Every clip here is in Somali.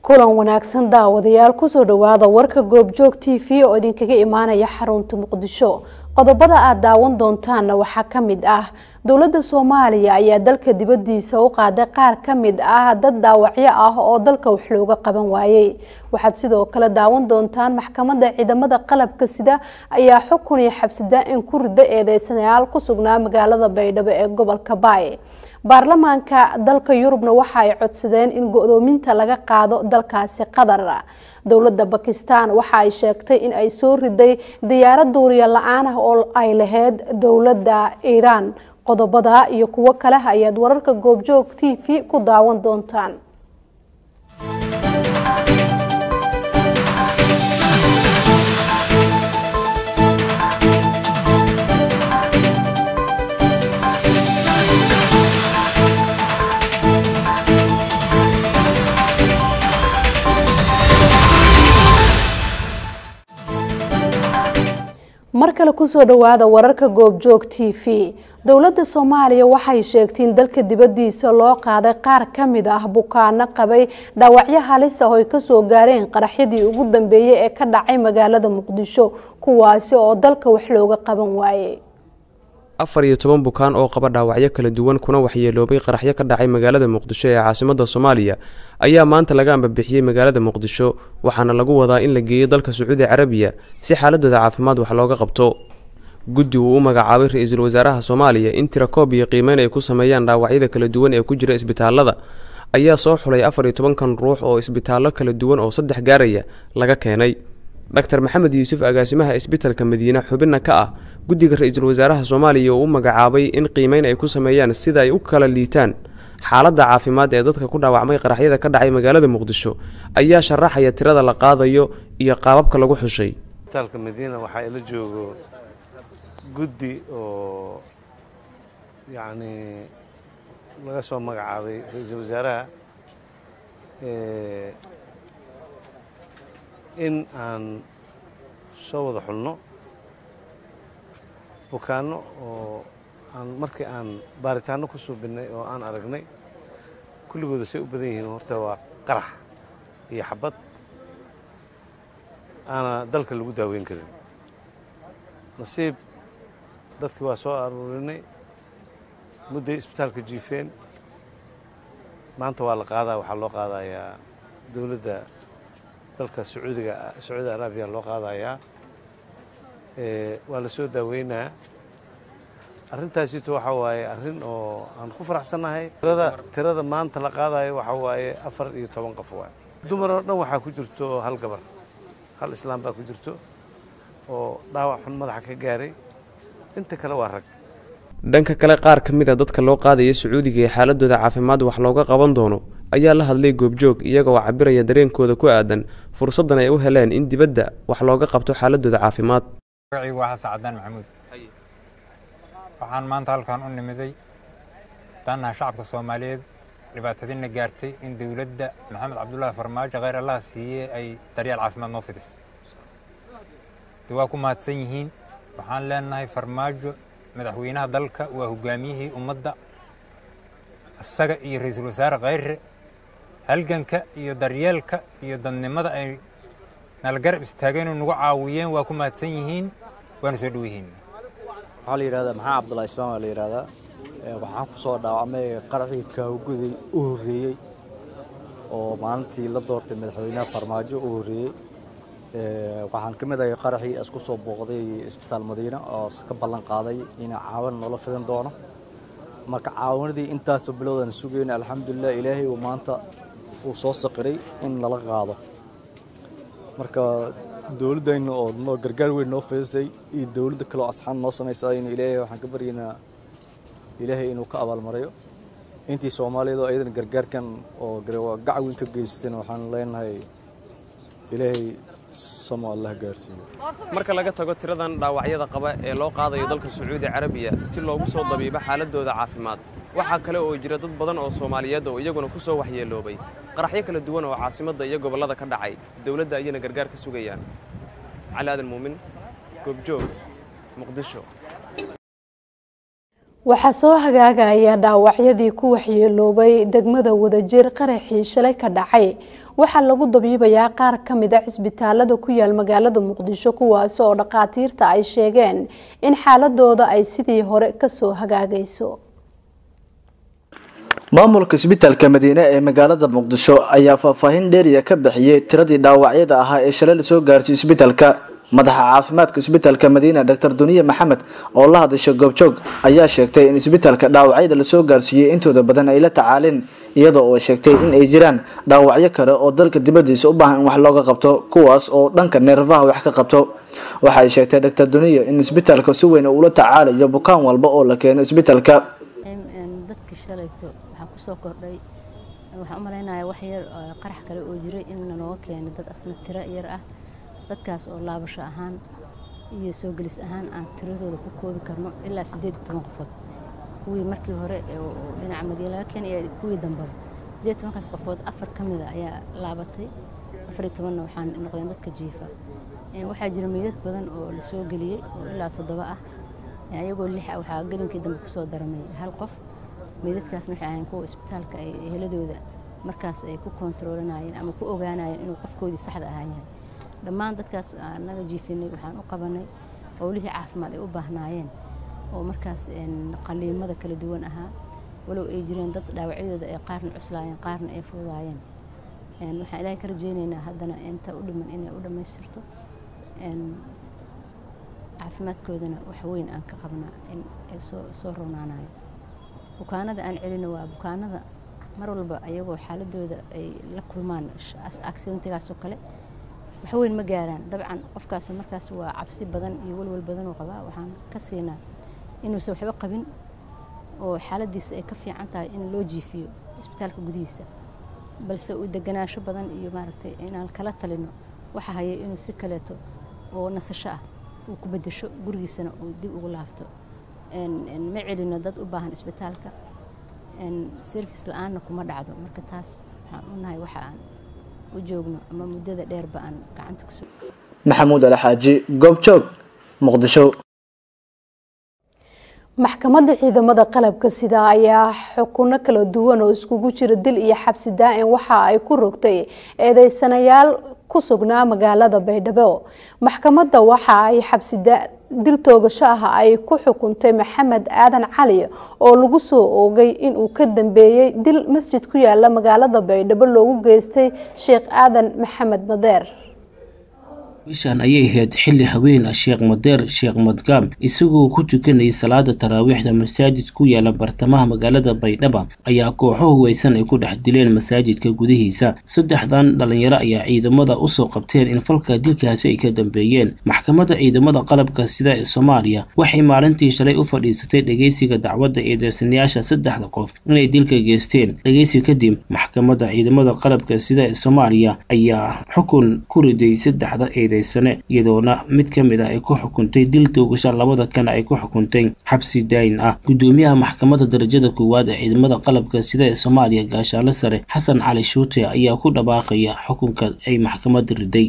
kulan wanaagsan daawadayaal kusoo dhawaada warka goobjoog t v oo idinkaga imaanaya xarunta muqdisho qodobada aad daawan doontaanna waxaa ka mid ah dowladda soomaaliya ayaa dalka dibadiisa u qaaday qaar ka mid ah dad dhaawacyo ah oo dalka wax looga qaban waayey waxaad sidoo kale daawan doontaan maxkamadda ciidamada qalabka sida ayaa xukun iyo xabsidaa-in ku rida eedeysanayaal ku sugnaa magaalada baydhabo ee gobolka baay baarlamaanka dalka yurubna waxa ay codsadeen in go-doominta laga qaado dalkaasi qatar dowladda bakistan waxa ay sheegtay in ay soo riday diyaarad duuriya la-aan ah oo ay lahayd dowladda iiraan qodobada iyo kuwo kale ayaad wararka goobjoog t v ku daawan doontaan mar kale kusoo dhawaada wararka goobjoog t v dowladda soomaaliya waxay sheegtay in dalka dibadiisa loo qaaday qaar ka mid ah bukaano qabay dhaawacyo halis ah oo ay kasoo gaareen qaraxyadii ugu dambeeyey ee ka dhacay magaalada muqdisho kuwaasi oo dalka wax looga qaban waayey afar iyo toban bukaan oo qaba dhaawacyo kala duwan kuna waxyeeloobay qaraxyo ka dhacay magaalada muqdisho ee caasimada soomaaliya ayaa maanta laga ambabixiyey magaalada muqdisho waxaana lagu wadaa in la geeyo dalka sacuudi carabiya si xaaladooda caafimaad wax looga qabto guddi uu u magacaabay ra-iisul wasaaraha soomaaliya in tirakoob iyo qiimeyn ay ku sameeyaan dhaawacyada kala duwan ee ku jira isbitaalada ayaa soo xulay afar iyo tobankan ruux oo isbitaallo kala duwan oo saddex gaaraya laga keenay dr maxamed yuusuf agaasimaha isbitalka madiine xubinna ka ah guddiga ra-iisul wasaaraha soomaaliya oo u magacaabay in qiimeyn ay ku sameeyaan sida ay u kala liitaan xaaladda caafimaad ee dadka ku dhaawacmay qaraxyada ka dhacay magaalada muqdisho ayaa sharaxaya tirada la qaadayo iyo qaababka lagu xushay isbitaalka madiina waxaa ila joogo guddi oo yacni laga soo magacaabay ra-iisul wasaaraha in aan soo wada xulno bukaanno oo aan markii aan baaritaanno ku suubinnay oo aan aragnay kulligooda say u badan yihiin horta waa qarax iyo xabad aana dalka lagu daaweyn karin nasiib dadkii waa soo aruurinay mudday isbitaalka jiifeen maanta waa la qaadaa waxaa loo qaadayaa dowladda dalka sacuudiga sacuudi arabiya loo qaadayaa waa la soo daaweynaa arrintaasito waxaa waaye arrin oo aan ku faraxsannahay tirada tirada maanta la qaadayo waxaa waaye afar iyo toban qof waay dumar oo dhan waxaa ku jirto hal gabar hal islaam baa ku jirto oo dhaawac xun madaxa ka gaaray inta kale waa rag dhanka kale qaar ka mid a dadka loo qaadaya sacuudiga ee xaaladooda caafimaad wax looga qaban doono ayaa la hadlay goobjoog iyaga oo cabiraya dareenkooda ku aadan fursaddan ay u heleen in dibadda wax looga qabto xaaladooda caafimaad magaciigu waa xasan cadaan maxamuud waxaan maanta halkan u nimiday daanaha shacabka soomaaliyeed dhibaatadina gaartay in dowladda maxamed cabdullaahi farmaajo kheyr allaha siiyey ay daryeel caafimaad noo fidis de waa ku mahadsan yihiin waxaan leenahay farmaajo madaxweynaha dalka waa hogaamiyihii ummadda isaga iyo ra-iisul wasaare kheyre halganka iyo daryeelka iyo dadnimada ay nala garab istaageen oo nagu caawiyeen waa ku mahadsan yihiin waana soo dhowihiin waxaa la yidhahdaa maxaa cabdullahi ismaan waa la yidhahdaa waxaan ku soo dhaawacmay qaraxii kaawguday u horreeyey oo maalintii la doortay madaxweynaha farmaajo u horreeyey waxaan ka mid ahay qaraxii isku soo booqday isbitaal madiina oo ka ballan qaaday inaa caawan noola fidan doono marka caawanadii intaasoo bilowdan sugayna alxamdulilah ilaahay uu maanta uu soo saqiray in lala qaado marka dowladdayna oo noo gargaar weyn noo fidisay iyo dowladda kale oo asxaan noo samaysayna ilaahay waxaan ka baryaynaa ilaahay inuu ka abaalmarayo intii soomaaliyeed oo ayadana gargaarkan oo gacan weyn ka geysatayna waxaan leenahay ilaahay samo allah gaarsiiyo marka laga tago tiradan dhaawacyada qaba ee loo qaadayo dalka sacuudi carabiya si loogu soo dabiibo xaaladooda caafimaad waxaa kale oo jira dad badan oo soomaaliyeed oo iyaguna ku soo waxyeeloobay qaraxyo kala duwan oo caasimadda iyo gobollada ka dhacay dowladda ayayna gargaar ka sugayaan cali aadan muumin goobjoog muqdisho waxaa soo hagaagaya dhaawacyadii ku waxyeeloobay degmada wadajir qaraxii shalay ka dhacay waxaa lagu dabiibayaa qaar ka mid a cisbitaalada ku yaal magaalada muqdisho kuwaasi oo dhakhaatiirta ay sheegeen in xaaladooda ay sidii hore kasoo hagaagayso maamulka isbitaalka madiine ee magaalada muqdisho ayaa faahfaahin dheeriya ka bixiyey tiradii dhaawacyada ahaa ee shalay lasoo gaarsiiyey isbitaalka madaxa caafimaadka isbitaalka madiina doctor duniye maxamed oo la hadasha goobjoog ayaa sheegtay in isbitaalka dhaawacyada lasoo gaarsiiyey intooda badan ay la tacaaleen iyadoo oo sheegtay in ay jiraan dhaawacyo kale oo dalka dibadiisa u baahan in wax looga qabto kuwaas oo dhanka neerfaha wax ka qabto waxay sheegtay doctor duniye in isbitaalka si weyn ula tacaalayo bukaan walba oo la keeno isbitaalka dadka shalayto waxaa kusoo kordhay waxaan u malaynayaa wax yar qarax kale oo jiray in nalooga keenay dad asna tiro yar ah dadkaas oo laabasho ahaan iyo soo gelis ahaan aan tiradooda ku koobi karno ilaa siddeed iyo toban qofood kuwii markii hore dhinaca madiina laga keenay iyo kuwii dambaba siddeed iyo tobankaas qofood afar ka mida ayaa laabatay afar iyo tobanna waxaan noqdeen dadka jiifa waxaa jira meydad badan oo la soo geliyey oo ilaa toddoba ah ayagoo lix ah waxaa gelinkii dambe kusoo daramay hal qof meydadkaasna waxay ahayn kuwa isbitaalka ay heladooda markaas ay ku koontaroolanayeen ama ku ogaanayeen inuu qofkoodii saxda ahaa yahay dhammaan dadkaas naga jiifinay waxaan u qabanay howlihii caafimaad ay u baahnaayeen oo markaas qaliimada kala duwan ahaa walow ay jireen dad dhaawacyadooda ay qaarna cuslaayeen qaarna ay fuudaayeen waxaan ilaahay ka rajeynaynaa haddana inta u dhiman inay u dhammaystirto caafimaadkoodana wax weyn aan ka qabnaa in ay soo soo roonaanayo bukaanada aan celino waa bukaanada mar walba ayagoo xaaladooda ay la kulmaan accidentigaasoo kale wax weyn ma gaaraan dabcan qofkaas markaas waa cabsi badan iyo walwal badanuu qabaa waxaan ka siinaa inuusan waxba qabin oo xaaladiisa ay ka fiican tahay in loo jiifiyo isbitaalka gudihiisa balse uu deganaansho badan iyo maaragtay inaan kala talino waxa haya inuu si kaleeto oo nasasho ah uu ku bedesho gurigiisana uu dib ugu laabto ma celino dad u baahan isbitaalka service la-aanna kuma dhacdo marka taas waxaan u nahay waxa aan u joogno ama muddada dheerba aan gacanta ku maxamuud alxaaji goobjoog muqdisho maxkamadda ciidamada qalabka sida ayaa xukuno kala duwan oo iskugu jira dil iyo xabsi daa-in waxa ay ku rogtay eedeysanayaal ku sugnaa magaalada baydhabo maxkamadda waxa ay xabsi dil toogasho ah ay ku xukuntay maxamed aadan cali oo lagu soo oogay inuu ka dambeeyey dil masjid ku yaala magaalada baydhabo loogu geystay sheekh aadan maxamed madeer bishan ayay ahayd xilli haween ah sheekh madeer sheekh madgaam isagoo ku tukanayay salaada taraawiixda masaajid ku yaala bartamaha magaalada baydhaba ayaa kooxo huweysan ay ku dhex dileen masaajidka gudihiisa saddexdan dhalinyaro ayaa ciidamada usoo qabteen in falka dilkaasi ay ka dambeeyeen maxkamadda ciidamada qalabka sida ee soomaaliya waxay maalintii shalay u fadhiisatay dhegeysiga dacwadda eedeysanayaasha saddexda qof inay dilka geysteen dhegeysi kadib maxkamadda ciidamada qalabka sida ee soomaaliya ayaa xukun ku riday saddexda eede sane iyadoona mid ka mid ah ay ku xukuntay dil toogasha labada kana ay ku xukuntay xabsi daayin ah gudoomiyaha maxkamadda darajada koowaad ee ciidamada qalabka sida ee soomaaliya gaashaale sare xasan cali shuute ayaa ku dhawaaqaya xukunka ay maxkamadda riday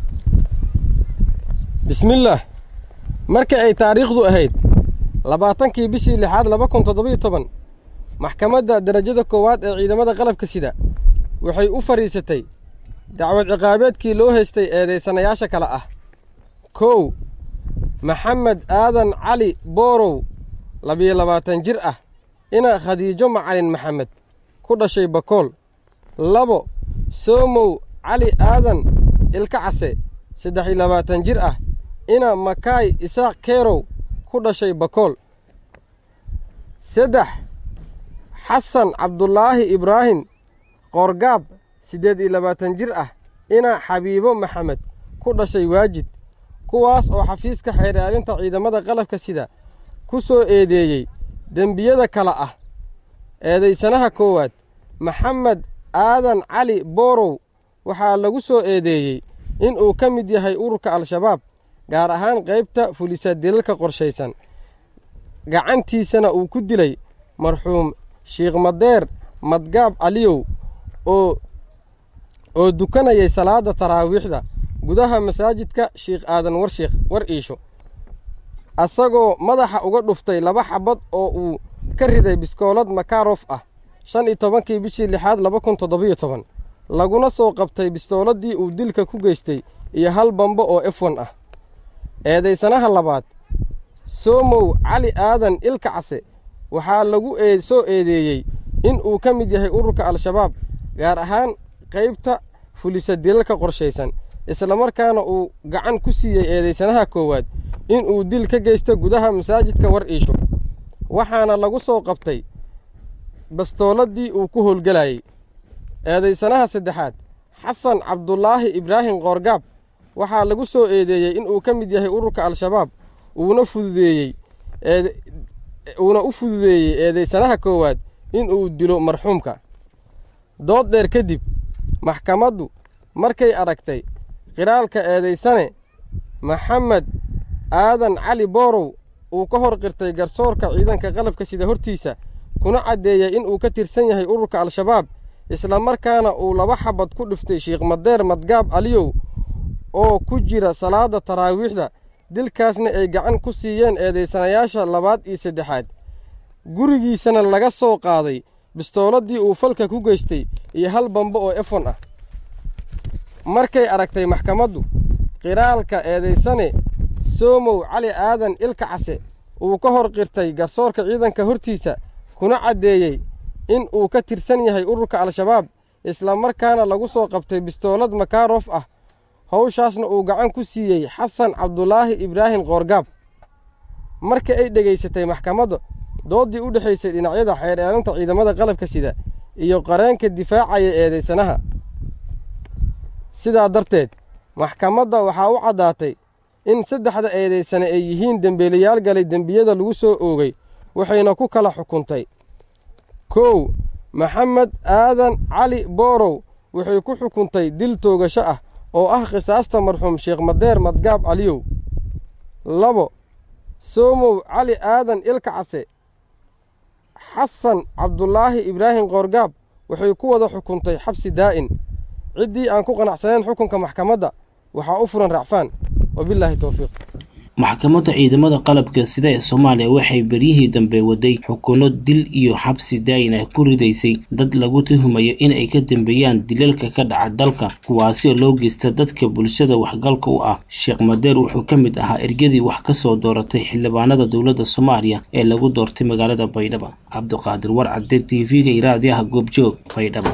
bismillaah marka ay taariikhdu ahayd labaatankii bishii lixaad laba kun toddobiyo toban maxkamadda darajada koowaad ee ciidamada qalabka sida waxay u fadhiisatay dacwad ciqaabeedkii loo haystay eedaysanayaasha kale ah kow maxamed aadan cali boorow labiyo labaatan jir ah ina khadiijo macalin maxamed ku dhashay bakool labo soomow cali aadan ilka case saddex iyo labaatan jir ah ina makaay isaaq keerow ku dhashay bakool saddex xasan cabdulaahi ibraahim qoorgaab siddeed iyo labaatan jir ah ina xabiibo maxamed ku dhashay waajid kuwaas oo xafiiska xeeraalinta ciidamada qalabka sida ku soo eedeeyey dembiyada kale ah eedaysanaha koowaad maxamed aadan cali boorow waxaa lagu soo eedeeyey inuu ka mid yahay ururka al-shabaab gaar ahaan qaybta fulisa dilalka qorshaysan gacantiisana uu ku dilay marxuum shiikh madeer madgaab caliyow oo oo dukanayay salaada taraawiixda gudaha masaajidka shiikh aadan warshiikh war iisho asagoo madaxa uga dhuftay laba xabad oo uu ka riday biskoolad makarof ah shan iyo tobankii bishii lixaad laba kun toddobiyo toban laguna soo qabtay bistooladii uu dilka ku geystay iyo hal bambo oo efwan ah eedaysanaha labaad soomow cali aadan ilka case waxaa lagu soo eedeeyey in uu ka mid yahay ururka al-shabaab gaar ahaan qaybta fulisa dilalka qorshaysan islamarkaana uu gacan ku siiyey eedaysanaha koowaad in uu dil ka geysto gudaha masaajidka war iisho waxaana lagu soo qabtay bastooladii uu ku howlgelayey eedaysanaha saddexaad xasan cabdulaahi ibraahim qoorgaab waxaa lagu soo eedeeyey in uu ka mid yahay ururka al-shabaab uuna fududeeyey uuna u fududeeyey eedaysanaha koowaad in uu dilo marxuumka dood dheer kadib maxkamaddu markay aragtay qiraalka eedaysane maxamed aadan cali boorow uu ka hor qirtay garsoorka ciidanka qalabka sida hortiisa kuna caddeeyey in uu ka tirsan yahay ururka al-shabaab islamarkaana uu laba xabad ku dhiftay sheikh madeer madgaab aliyow oo ku jira salaada taraawiixda dilkaasna ay gacan ku siiyeen eedaysanayaasha labaad iyo saddexaad gurigiisana laga soo qaaday bistooladii uu falka ku geystay iyo hal bambo oo efon ah markay aragtay maxkamaddu qiraalka eedaysane soomow cali aadan ilka case uu ka hor qirtay garsoorka ciidanka hortiisa kuna caddeeyey in uu ka tirsan yahay ururka al-shabaab islamarkaana lagu soo qabtay bistoolad makaarof ah howshaasna uu gacan ku siiyey xasan cabdulaahi ibraahim qoorgaab marka ay dhegaysatay maxkamadda dooddii u dhexaysay dhinacyada xeer eelinta ciidamada qalabka sida iyo qareenka difaacaya eedaysanaha sidaa darteed maxkamadda waxaa u caddaatay in saddexda eedaysane ay yihiin dembeelayaal galay dembiyada lagu soo oogay waxayna ku kala xukuntay kow maxamed aadan cali boorow waxay ku xukuntay dil toogasho ah oo ah qisaasta marxuum sheekh madeer madgaab caliyow labo soomow cali aadan ilka case xasan cabdulaahi ibraahim qoorgaab waxay ku wada xukuntay xabsi daa'in ciddii aan ku qanacsanayn xukunka maxkamadda waxaa u furan racfaan wabilaahi towfiiq maxkamadda ciidamada qalabka sida ee soomaaliya waxay beryihii dambe waday xukuno dil iyo xabsi daayin ah ku ridaysay dad lagu tuhumayo in ay ka dambeeyaan dilalka ka dhaca dalka kuwaasi loo geysta dadka bulshada waxgalka u ah sheekh madeer wuxuu ka mid ahaa ergadii wax ka soo dooratay xildhibaanada dowladda soomaaliya ee lagu doortay magaalada baydhaba cabdiqaadir warcade t v-ga iraadiyaha goobjoog baydhaba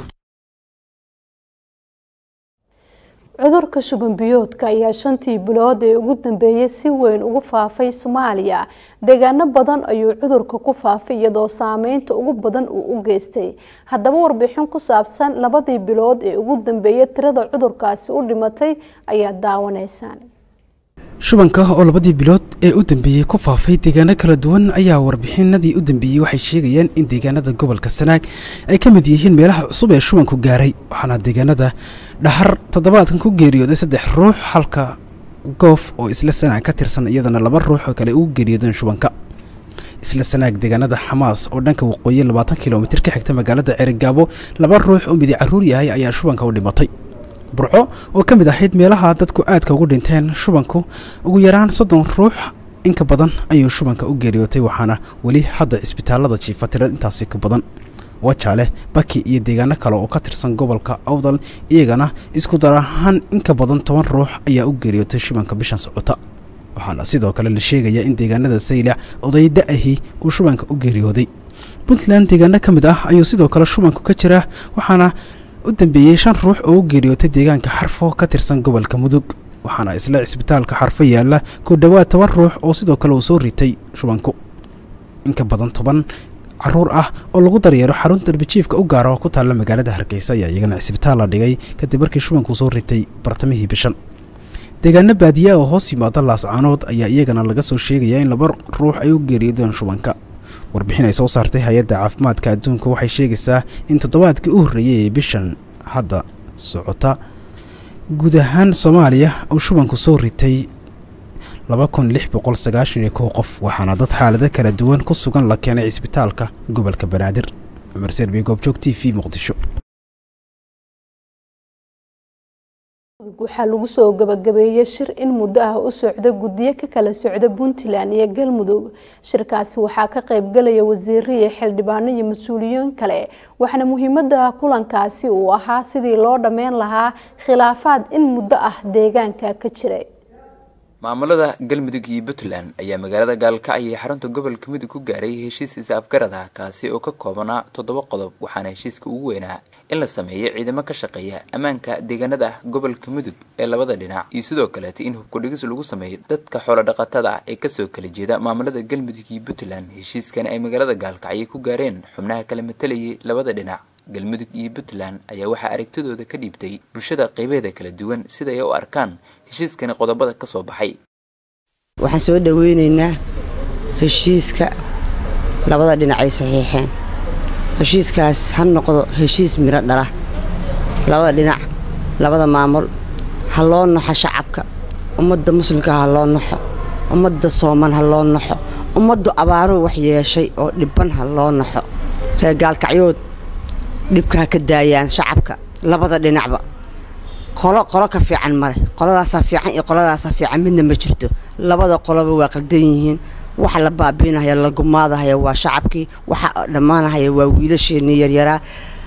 cudurka shuban biyoodka ayaa shantii bilood ee ugu dambeeyay si weyn ugu faafay soomaaliya deegaano badan ayuu cudurka ku faafay iyadoo saameynta ugu badan uu u geystay haddaba warbixin ku saabsan labadii bilood ee ugu dambeeyay tirada cudurkaasi u dhimatay ayaa daawanaysaan shubanka oo labadii bilood ee u dambeeyey ku faafay deegaano kala duwan ayaa warbixinadii u dambeeyey waxay sheegayaan in deegaanada gobolka sanaag ay ka mid yihiin meelaha cusub ee shubanku gaaray waxaana deegaanada dhaxar toddobaadkan ku geeriyooday saddex ruux halka goof oo isla sanaag ka tirsan iyadana laba ruux oo kale ugu geeriyoodeen shubanka isla sanaag deegaanada xamaas oo dhanka waqooyi labaatan kilomitir ka xigta magaalada ceerigaabo laba ruux oo midi caruur yahay ayaa shubanka u dhimatay burco oo ka mid ahayd meelaha dadku aadka ugu dhinteen shubanku ugu yaraan soddon ruux inka badan ayuu shubanka u geeriyootay waxaana weli hadda cisbitaalada jiifa tira intaasi ka badan wajaale baki iyo deegaano kale oo ka tirsan gobolka awdal iyagana isku dar ahaan inka badan toban ruux ayaa u geeriyootay shubanka bishan socota waxaana sidoo kale la sheegayaa in deegaanada saylac oday da-ahi uu shubanka u geeriyooday puntland deegaano ka mid ah ayuu sidoo kale shubanku ka jiraa waxaana u dambeeyey shan ruux oo u geeriyootay deegaanka xarfo ka tirsan gobolka mudug waxaana isla cisbitaalka xarfo yaalla ku dhowaad toban ruux oo sidoo kale uu soo ritay shubanku inka badan toban caruur ah oo lagu daryeero xarun darbijiifka u gaara oo ku taalla magaalada hargeysa ayaa iyagana cisbitaal la dhigay kadib markii shubanku soo ritay bartamihii bishan deegaano baadiya oo hoos yimaada laascaanood ayaa iyagana laga soo sheegayaa in laba ruux ay u geeriyoodeen shubanka warbixin ay soo saartay hay-adda caafimaadka adduunka waxay sheegaysaa in toddobaadkii u horreeyey ee bishan hadda socota guud ahaan soomaaliya uu shubanku soo ritay laba kun lix boqol sagaashan iyo kow qof waxaana dad xaalado kala duwan ku sugan la keenay cisbitaalka gobolka banaadir cumar serbi goobjoog t v muqdisho waxaa lagu soo gabagabeeyey shir in muddo ah u socda guddiyo ka kala socda puntland iyo galmudug shirkaasi waxaa ka qaybgalaya wasiiro iyo xildhibaano iyo mas-uuliyiin kale waxaana muhiimada kulankaasi uu ahaa sidii loo dhammeyn lahaa khilaafaad in muddo ah deegaanka ka jiray maamulada galmudug iyo puntland ayaa magaalada gaalkacyo ee xarunta gobolka mudug ku gaaray heshiis is-afgarad ah kaasi oo ka koobanaa toddoba qodob waxaana heshiiska ugu weynaa in la sameeyo ciidamo ka shaqeeya ammaanka deegaanada gobolka mudug ee labada dhinac iyo sidoo kaleeta in hubkudhigis lagu sameeyo dadka xoolodhaqatada ah ee kasoo kala jeeda maamulada galmudug iyo puntland heshiiskani ay magaalada gaalkacyo ku gaareen xubnaha kala matalayay labada dhinac galmudug iyo puntland ayaa waxaa aragtidooda ka dhiibtay bulshada qeybeeda kala duwan sida ay u arkaan heshiiskani qodobada ka soo baxay waxaan soo dhoweynaynaa heshiiska labada dhinac ay saxiixeen heshiiskaas ha noqdo heshiis miro dhala labada dhinac labada maamul ha loo naxo shacabka ummadda muslimka ha loo naxo ummadda sooman ha loo naxo ummaddu abaaruhu wax yeeshay oo dhibban ha loo naxo reer gaalkacyood dhibka ha ka daayaan shacabka labada dhinacba qolo qolo ka fiican male qoladaasaa fiican iyo qoladaasaa fiican midna ma jirto labada qoloba waa qaldan yihiin waxa la baabiinahaya la gumaadahaya waa shacabkii waxa dhammaanahaya waa wiilasheenii yaryaraa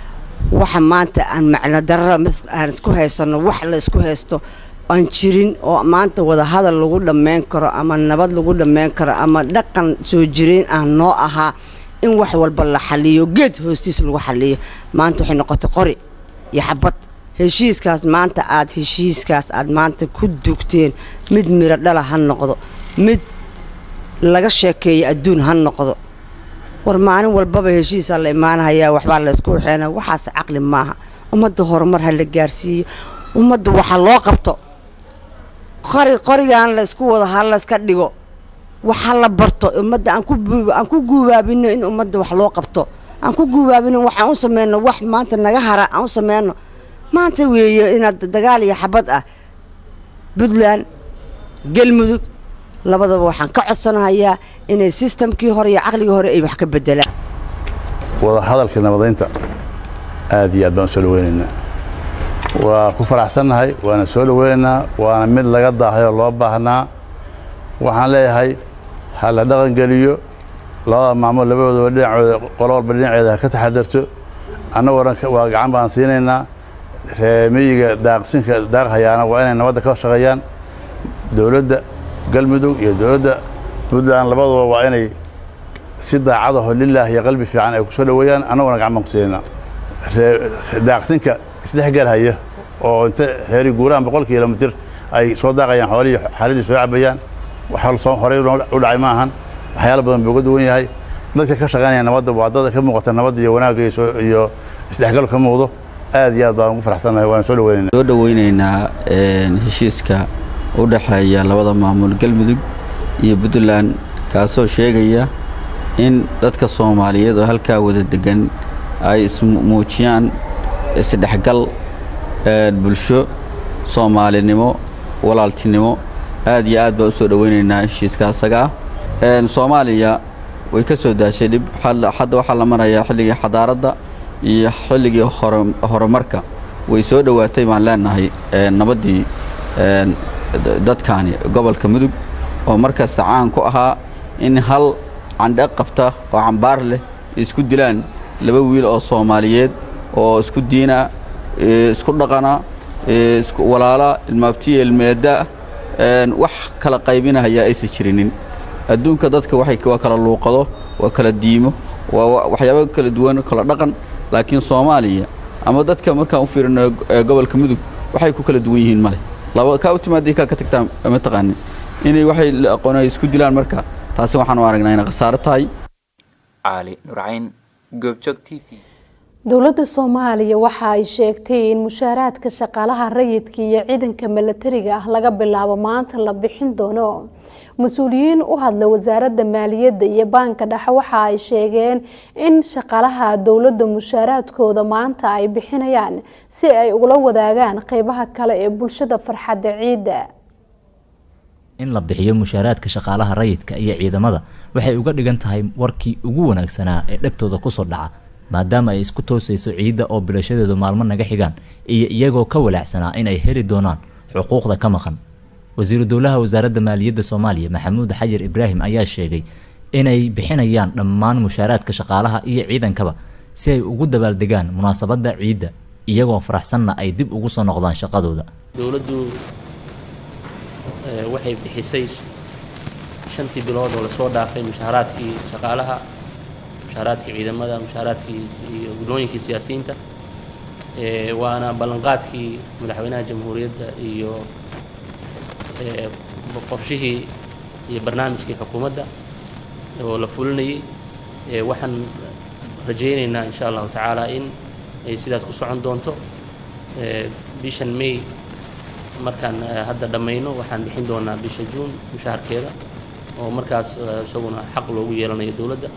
waxa maanta aan macno darara mid aan isku haysano wax la isku haysto aan jirin oo maanta wadahadal lagu dhammayn karo ama nabad lagu dhammayn karo ama dhaqan soo jireen ah noo ahaa in wax walba la xaliyo geed hoostiis lagu xaliyo maanta waxay noqotay qori iyo xabad heshiiskaas maanta aad heshiiskaas aad maanta ku dugteen mid miro dhala ha noqdo mid laga sheekeeyo adduun ha noqdo war maalin walbaba heshiisaa la imaanahayaa waxbaa la isku waxeena waxaas caqli maaha ummadda horumar ha la gaarsiiyo ummadda waxa loo qabto qori qorigaan la isku wado ha layska dhigo waxa la barto ummadda aan ku guubaabino in ummadda wax loo qabto aan ku guubaabino waxaan u sameyno wax maanta naga hara aan u sameyno maanta weeye inaad dagaal iyo xabad ah puntland galmudug labadaba waxaan ka codsanahayaa inay sistamkii hore iyo caqligii hore ay wax ka bedelaan wada hadalka nabadaynta aad iyo aad baan u soo dhaweynaynaa waa ku faraxsannahay waana soo dhaweynaynaa waana mid laga daahay oo loo baahnaa waxaan leeyahay ha la dhaqangeliyo labada maamul labadoodaba dhinacooda qolo walba dhinaceeda ha ka taxadarto annagoo dhan waa gacan baan siinaynaa reemiyiga daaqsinka daaqhayaana waa inay nabadda ka shaqeeyaan dowladda galmudug iyo dowladda puntland labaduba waa inay si daacadaho lilaah iyo qalbi fiican ay ku soo dhoweeyaan annaguna gacan baan ku siinaynaa daaqsinka isdhexgalhaya oo inta heeri guuraan boqol kilomitir ay soo daaqayaan xoolihii xaaladii soo cabayaan waxa horey u dhacay ma ahan waxyaala badan buu uga duwan yahay dadka ka shaqaynaya nabadda waa dada ka muuqata nabadda iyo wanaagga iyo isdhexgal ka muuqdo aad iyo aad baan ugu faraxsannahay waana soo dhaweynaynaa soo dhaweynaynaa heshiiska u dhexeeya labada maamul galmudug iyo puntland kaasoo sheegaya in dadka soomaaliyeed oo halkaa wada degan ay ismuujiyaan isdhexgal bulsho soomaalinimo walaaltinimo aad iyo aad baa u soo dhaweynaynaa heshiiska asaga ah soomaaliya way ka soo daashay dhib hadda waxaa la marayaa xilligii xadaaradda iyo xilligii horumarka way soo dhowaatay baan leenahay nabaddii dadkaani gobolka mudug oo markasta caan ku ahaa in hal candhe qabta oo cambaar leh isku dilaan laba wiil oo soomaaliyeed oo isku diina isku dhaqana walaala ilmaabtiya ilmeeda wax kala qaybinahaya aysan jirinin adduunka dadka waa kala luuqado waa kala diimo waa waxyaaba kala duwan kala dhaqan laakiin soomaaliya ama dadka markaan u fiirino gobolka mudug waxay ku kala duwan yihiin male laba kaa u timaadii kaa ka tagtaa ma taqaanin inay waxay aqoon isku dilaan marka taasi waxaan u aragnaa inay khasaaro tahay caali nurcayn goobjoog t v dowladda soomaaliya waxa ay sheegtay in mushaaraadka shaqaalaha rayidka iyo ciidanka milatariga ah laga bilaabo maanta la bixin doono mas-uuliyiin u hadla wasaaradda maaliyadda iyo baanka dhexe waxa ay sheegeen in shaqaalaha dowladda mushaaraadkooda maanta ay bixinayaan si ay ugula wadaagaan qeybaha kale ee bulshada farxadda ciidda in la bixiyo mushaaraadka shaqaalaha rayidka iyo ciidamada waxay uga dhigan tahay warkii ugu wanaagsanaa ee dhegtooda kusoo dhaca maadaama ay isku toosayso ciidda oo bilashadeedu maalmo naga xigaan iyo iyagoo ka walaacsanaa in ay heli doonaan xuquuqda ka maqan wasiiru dowlaha wasaaradda maaliyadda soomaaliya maxamuud xajar ibraahim ayaa sheegay inay bixinayaan dhammaan mushaaraadka shaqaalaha iyo ciidankaba si ay ugu dabaaldegaan munaasabadda ciidda iyagoo faraxsanna ay dib ugu soo noqdaan shaqadooda dowladdu waxay bixisay shantii bilood oo lasoo dhaafay mushaaraadkii shaqaalaha mushaaraadkii ciidamada mushaaraadkii iyo gudooyinkii siyaasiyiinta waana ballanqaadkii madaxweynaha jamhuuriyadda iyo qorshihii iyo barnaamijkii xukuumadda oo la fulinayay waxaan rajaynaynaa insha allahu tacaala in ay sidaas ku socon doonto bishan may markaan hadda dhammayno waxaan bixin doonaa bisha juun mushaharkeeda oo markaas isaguna xaq loogu yeelanayo dowladda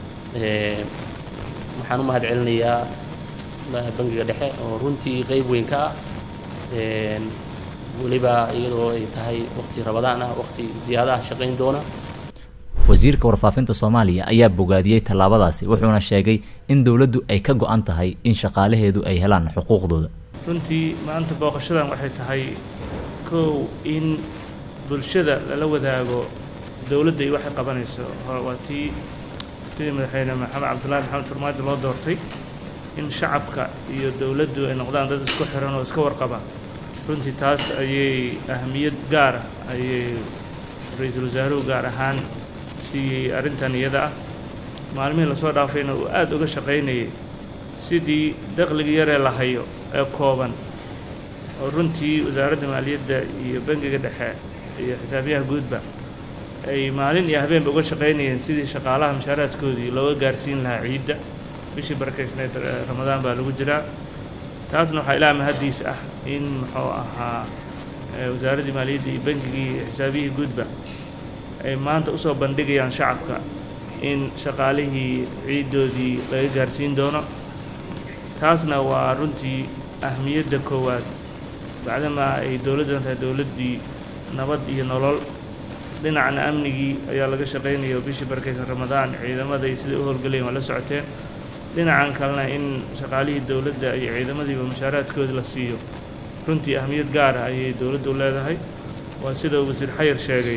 waxaan u mahad celinayaa bangiga dhexe oo runtii qeyb weyn ka ah weliba iyadoo ay tahay waqti rabadaan ah waqti ziyaadaha shaqayn doona wasiirka warfaafinta soomaaliya ayaa bogaadiyey tallaabadaasi wuxuuna sheegay in dowladdu ay ka go-an tahay in shaqaalaheedu ay helaan xuquuqdooda runtii maanta booqashadan waxay tahay kow in bulshada lala wadaago dowladda iyo waxay qabanayso waa tii sidii madaxweyne maxamed cabdullaahi maxamed farmaajo loo doortay in shacabka iyo dowladdu ay noqdaan dad isku xiran oo iska warqaba runtii taas ayay ahamiyad gaar ah ayay ra-iisul wasaaruhu gaar ahaan siiyey arrintan iyada ah maalmihii lasoo dhaafayna uu aada uga shaqaynayay sidii dakhliga yaree la hayo ee kooban oo runtii wasaaradda maaliyadda iyo bangiga dhexe iyo xisaabiyaha guudba ay maalin iyo habeenba uga shaqaynayeen sidii shaqaalaha mushaaraadkoodii looga gaarsiin lahaa ciidda bishii barakaysneed ramadaan baa lagu jiraa taasna waxaa ilaa mahaddiis ah in muxuu ahaa wasaaraddii maaliyadda iyo bangigii iyo xisaabiyihii guudba ay maanta usoo bandhigayaan shacabka in shaqaalihii ciiddoodii laga gaarsiin doono taasna waa runtii ahmiyadda koowaad bacdamaa ay dowladdan tahay dowladdii nabad iyo nolol dhinacna amnigii ayaa laga shaqaynaya oo bishii barkaysan ramadaan ciidamada iyo siday u howlgalayen waa la socoteen dhinacan kalena in shaqaalihii dowladda iyo ciidamadiiba mushaaraadkoodi la siiyo runtii ahmiyad gaar ah ayay dowladdu leedahay waa sida uu wasiir xayar sheegay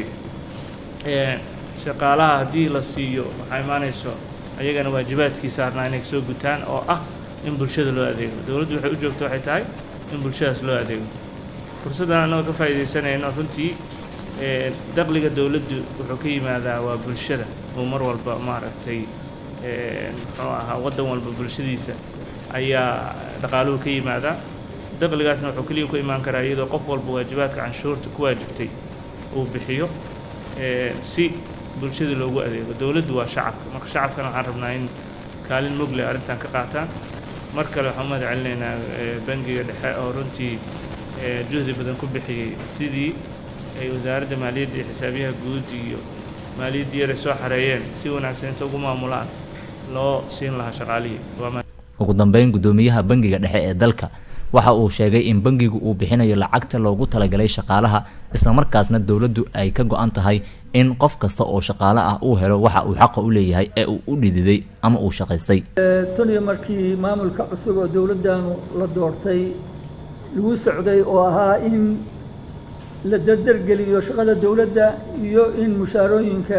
shaqaalaha haddii la siiyo waxaa imaanayso ayagana waajibaadkii saarnaa inay soo gutaan oo ah in bulshada loo adeego dowladdu waxay u joogto waxay tahay in bulshadaas loo adeego fursaddan annagoo ka faa'iidaysanayno runtii dakhliga dowladdu wuxuu ka yimaadaa waa bulshada oo mar walba maaragtay muxuu ahaa waddan walba bulshadiisa ayaa dhaqaaluhu ka yimaadaa dakhligaasna wuxuu keliya ku imaan karaa iyadoo qof walba waajibaadka canshuurta ku waajibtay uu bixiyo si bulshada loogu adeego dowladdu waa shacabka marka shacabkana waxaan rabnaa in kaalin mugle arrintan ka qaataan mar kale waxaan umahad celinaynaa bangiga dhexe oo runtii juhdi badan ku bixiyey sidii ay wasaaradda maaliyadda iyo xisaabiyaha guud iyo maaliyaddii yaray soo xareeyeen si wanaagsan inta ugu maamulaan loo siin lahaa shaqaalihii ugu dambeyn guddoomiyaha bangiga dhexe ee dalka waxa uu sheegay in bangigu uu bixinayo lacagta loogu talagalay shaqaalaha islamarkaasna dowladdu ay ka go-an tahay in qof kasta oo shaqaale ah uu helo waxa uu xaqa u leeyahay ee uu u dhididay ama uu shaqaystay taniyo markii maamulka cusub oo dowladdaanu la doortay lagu socday oo ahaa in la derdergeliyo shaqada dowladda iyo in mushaarooyinka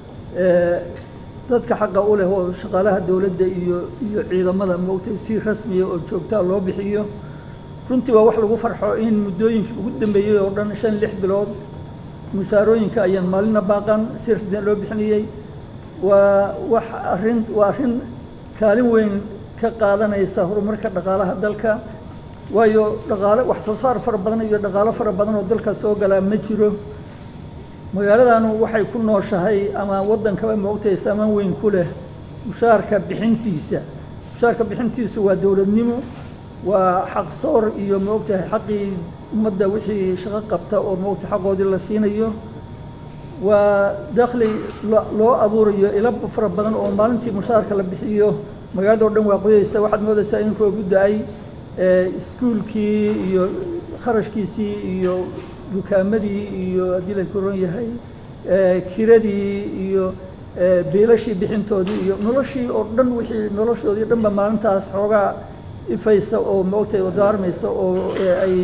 dadka xaqa u leh oo shaqaalaha dowladda iyo iyo ciidamada moogtay si rasmiya oo joogtaa loo bixiyo runtii waa wax lagu farxo in muddooyinkii ugu dambeeyey oo dhan shan lix bilood mushaarooyinka ayaan maalina baaqan si rasmiya loo bixinayey waa wax arrin waa arrin kaalin weyn ka qaadanaysa horumarka dhaqaalaha dalka waayo dhaqaale wax soo saar fara badan iyo dhaqaalo fara badan oo dalka soo galaa ma jiro magaaladanu waxay ku nooshahay ama waddankaba moogtay saamaan weyn ku leh mushaarka bixintiisa mushaarka bixintiisu waa dowladnimo waa xaq soor iyo moogtahay xaqii ummadda wixii shaqo qabta oo moogta xaqoodii la siinayo waa dakhli loo abuurayo ilo fara badan oo maalintii mushaarka la bixiyo magaalada o dhan waa qoyeysa waxaad moodaysaa in roogu da-ay iskuulkii iyo kharashkiisii iyo dukaamadii iyo haddii la koron yahay kiradii iyo biilashii bixintoodii iyo noloshii oo dhan wixii noloshoodii dhanba maalintaas xoogaa ifaysa oo moogtay oo daarmaysa oo ay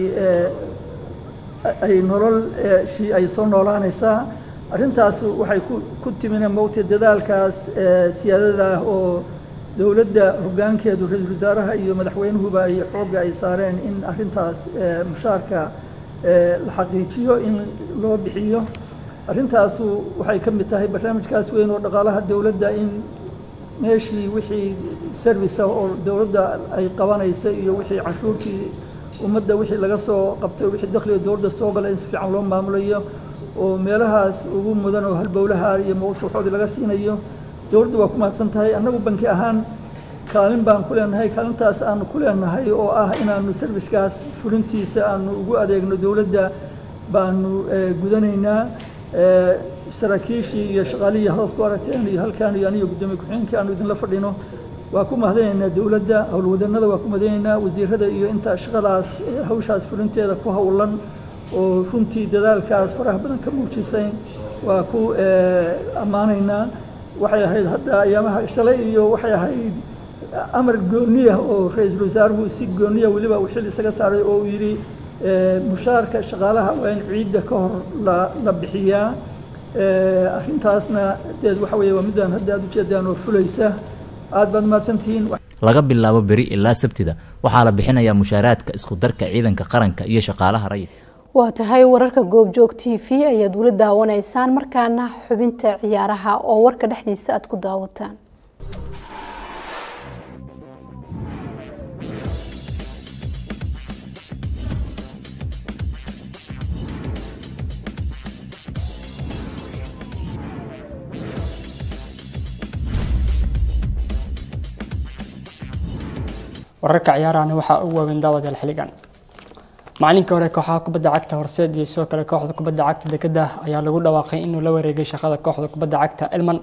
ay nolol shii ay soo noolaanaysaa arrintaas waxay ku timina moogtay dadaalkaas siyaadada ah oo dowladda hoggaankeedu ra-iisul wasaaraha iyo madaxweynuhuba ay xoogga ay saareen in arrintaas mushaarka la xaqiijiyo in loo bixiyo arrintaasu waxay ka mid tahay barnaamijkaas weyn oo dhaqaalaha dowladda in meeshii wixii service oo dowladda ay qabanaysa iyo wixii canshuurtii ummadda wixii laga soo qabtay wixii dakhliga dowladda soo gala in si fiican loo maamulayo oo meelahaas ugu mudan oo halbowlaha iyo mawta waxoodii laga siinayo dowladda waa ku mahadsan tahay annagu banki ahaan kaalin baan ku leenahay kaalintaas aanu ku leenahay oo ah inaanu servicekaas fulintiisa aanu ugu adeegno dowladda baanu gudanaynaa saraakiishii iyo shaqaalihii hoos ku aragteen iyo halkaan iyo aniga guddoomiye ku-xigeenkii aanu idinla fadhino waa ku mahadinaynaa dowladda howlwadanada waa ku mahadinaynaa wasiirada iyo inta shaqadaas hawshaas fulinteeda ku howlan oo runtii dadaalkaas faraha badan ka muujisay waa ku ammaanaynaa waxay ahayd hadda ayaamaha shalay iyo waxay ahayd amar gooniya oo ra-iisul wasaaruhu si gooniya weliba uu xil isaga saaray oo uu yidhi mushaarka shaqaalaha waa in ciidda ka hor la bixiyaa arrintaasna deed waxa weeye waa midaan hadda aad ujeedaan oo fulaysa aad baad mahadsantihiin laga bilaabo beri ilaa sabtida waxaa la bixinayaa mushaaraadka isku darka ciidanka qaranka iyo shaqaalaha rayidka waa tahay wararka goobjoog t v ayaad weli daawanaysaan markaana xubinta ciyaaraha oo warka dhexdiisa aad ku daawataan wararka ciyaarahani waxaa ugu waaweyn daawadeel xiligan macalinkii hore kooxaha kubadda cagta horseed iyo sidoo kale kooxda kubadda cagta dekeda ayaa lagu dhawaaqay inuu la wareegay shaqada kooxda kubadda cagta elman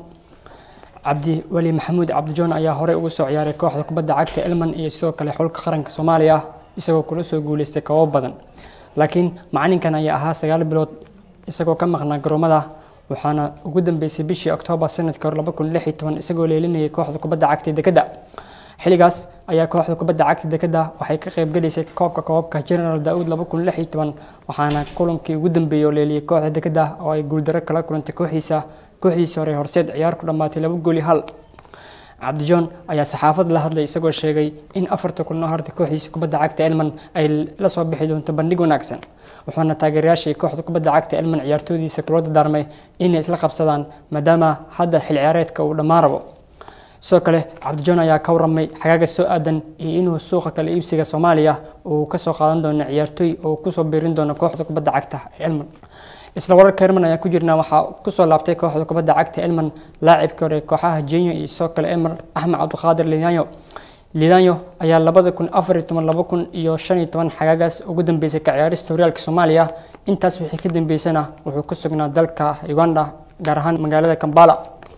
cabdi weli maxamuud cabdijoon ayaa horey ugu soo ciyaaray kooxda kubadda cagta elman iyo sidoo kale xulka qaranka soomaaliya isagoo kula soo guuleystay koobab badan laakiin macalinkan ayaa ahaa sagaal bilood isagoo ka maqnaa garoomada waxaana ugu dambeysay bishii oktoobar sanadka hore laba kun lix iyo toban isagoo leelinayay kooxda kubadda cagta dekeda xilligaas ayaa kooxda kubadda cagta dekeda waxay ka qaybgalaysay koobka koobabka general daauud laba kun lix iyo toban waxaana kulankii ugu dambeeyey oo leeliyay kooxda dekeda oo ay guuldaro kala kulantay kooxdiisa kooxdiisii hore horseed ciyaar ku dhammaatay laba gooli hal cabdijoon ayaa saxaafad la hadlay isagoo sheegay in afarta kulno harta kooxdiisa kubadda cagta elman ay la soo bixi doonto bandhig wanaagsan wuxuuna taageerayaashii kooxda kubadda cagta elman ciyaartoydiisa kula dardaarmay inay isla qabsadaan maadaama hadda xil ciyaareedka uu dhammaan rabo sidoo kale cabdijoon ayaa ka waramay xagaaga soo aadan iyo inuu suuqa kala iibsiga soomaaliya uu kasoo qaadan doono ciyaartooy oo kusoo biirin doono kooxda kubadda cagta elman isla wararka elman ayaa ku jirnaa waxaa kusoo laabtay kooxda kubadda cagta elman laacibkii hore kooxaha jenyo iyo sidoo kale elman axmed cabdiqaadir lidanyo lidanyo ayaa labada kun afar iyo toban laba kun iyo shan iyo toban xagaagaas ugu dambeysay ka ciyaarista horyaalka soomaaliya intaas wixii ka dambeysana wuxuu ku sugnaa dalka uganda gaar ahaan magaalada kambala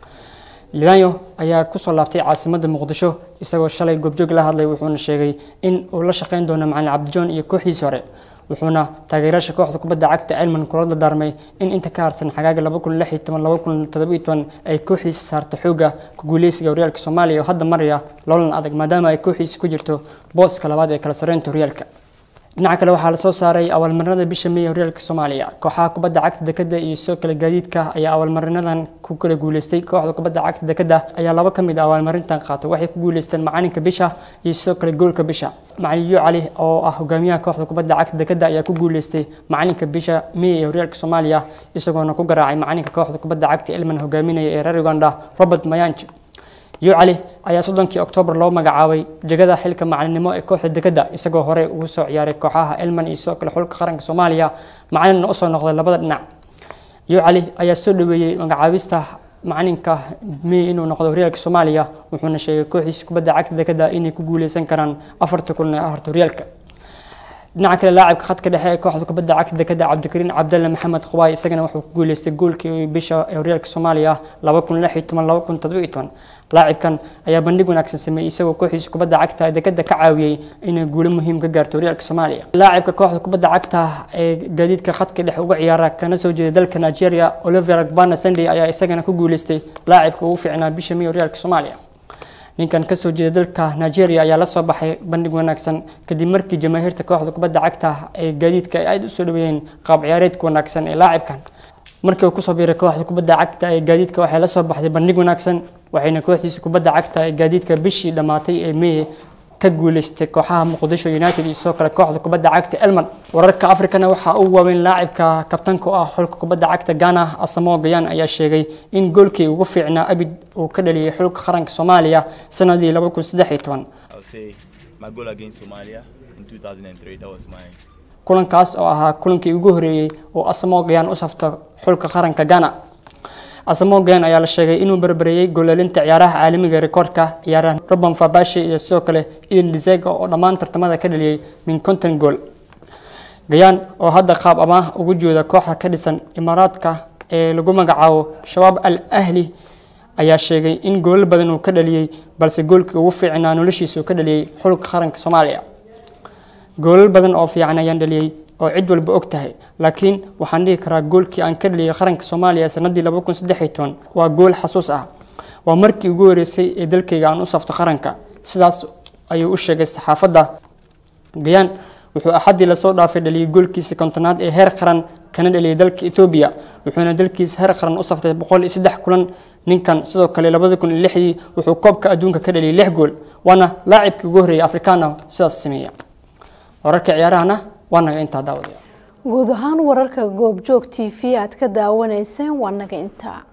lidanyo ayaa kusoo laabtay caasimada muqdisho isagoo shalay goobjoog la hadlay wuxuuna sheegay in uu la shaqeyn doono macalin cabdijoon iyo kooxdiisii hore wuxuuna taageerayaasha kooxda kubadda cagta elman kula dardaarmay in inta ka harsan xagaaga laba kun lix iyo toban laba kun toddoba iyo toban ay kooxdiisa saarta xooga ku guuleysiga horyaalka soomaaliya oo hadda maraya loolan adag maadaama ay kooxdiisa ku jirto booska labaad ee kala sareynta horyaalka dhinaca kale waxaa lasoo saaray abaalmarinada bisha may horyaalka soomaaliya kooxaha kubadda cagta dekeda iyo sidoo kale gaadiidka ayaa abaalmarinadan ku kala guuleystay kooxda kubadda cagta dekeda ayaa laba ka mid a abaalmarintan qaatay waxay ku guuleysteen macalinka bisha iyo sidoo kale goolka bisha macalin yu cali oo ah hogaamiyaha kooxda kubadda cagta dekeda ayaa ku guuleystay macalinka bisha may ee horyaalka soomaaliya isagoona ku garaacay macalinka kooxda kubadda cagta elman hogaaminaya ee reer uganda robert mayanj yu cali ayaa soddonkii oktoobar loo magacaabay jegada xilka macalinimo ee kooxda dekeda isagoo horey ugu soo ciyaaray kooxaha elman iyo sidoo kale xulka qaranka soomaaliya macalinna usoo noqday labada dhinac yu cali ayaa soo dhaweeyey magacaabista macalinka may inuu noqdo horyaalka soomaaliya wuxuuna sheegay kooxdiisa kubadda cagta dekeda inay ku guuleysan karaan afarta kulan ee aharta horyaalka dhinaca kale laacibka khadka dhexe ee kooxda kubadda cagta dekeda cabdikariin cabdalle maxamed qubaay isagana wuxuu ku guuleystay goolkii bisha ee horyaalka soomaaliya laba kun lix iyo toban laba kun toddoba iyo toban laacibkan ayaa bandhig wanaagsan sameeyey isagoo kooxiisa kubadda cagta ee dekada ka caawiyey inay guulo muhiim ka gaarto horyaalka soomaaliya laacibka kooxda kubadda cagta ee gaadiidka khadka dhex uga ciyaara kana soo jeeda dalka nigeria oliver gbana sunday ayaa isagana ku guuleystay laacibka ugu fiicnaa bisha may horyaalka soomaaliya ninkan kasoo jeeda dalka nigeria ayaa lasoo baxay bandhig wanaagsan kadib markii jamaahiirta kooxda kubadda cagta ee gaadiidka ay aada usoo dhaweeyeen qaab ciyaareedka wanaagsan ee laacibkan markii uu kusoo biiray kooxda kubadda cagta ee gaadiidka waxay la soo baxday bandhig wanaagsan waxayna kooxdiisa kubadda cagta ee gaadiidka bishii dhammaatay ee may ka guuleystay kooxaha muqdisho united iyo sidoo kale kooxda kubadda cagta elman wararka afrikana waxaa u waaweyn laacibka kabtanka u ah xulka kubadda cagta ghana asamo gayaan ayaa sheegay in goolkii ugu fiicnaa abid uu ka dhaliyay xulka qaranka soomaaliya sanadii laba kun saddex iyo toban kulankaas oo ahaa kulankii ugu horeeyey oo asamo gayaan u safto xulka qaranka ghana asamo gayaan ayaa la sheegay inuu barbareeyey gooleelinta ciyaaraha caalamiga ee rikoorka ciyaaraha robin fabashi iyo sidoo kale ian dizega oo dhammaan tartamada ka dhaliyey min konton gool gayaan oo hadda qaab amaah ugu jooda kooxda ka dhisan imaaraadka ee lagu magacaabo shabaab al ahli ayaa sheegay in goolal badan uu ka dhaliyey balse goolkii ugu fiicnaa noloshiisa uu ka dhaliyey xulka qaranka soomaaliya goolal badan oo fiican ayaan dhaliyey oo cid walba og tahay laakiin waxaan dhihi karaa goolkii aan ka dhaliyay qaranka soomaaliya sanadii laba kun saddex iyo toban waa gool xasuus ah waa markii ugu horeysay ee dalkayga aan u safto qaranka sidaas ayuu u sheegay saxaafadda gayaan wuxuu axaddii lasoo dhaafay dhaliyay goolkiisa kontonaad ee heer qaran kana dhaliyay dalka etoobiya wuxuuna dalkiisa heer qaran u saftay boqol iyo saddex kulan ninkan sidoo kale labada kun iyo lixdii wuxuu koobka adduunka ka dhaliyay lix gool waana laacibkii ugu horreeyay afrikaana sidaas sameeya wararka ciyaarahana waa naga intaa daawadaya guud ahaan wararka goobjoog t v aad ka daawanayseen waa naga intaa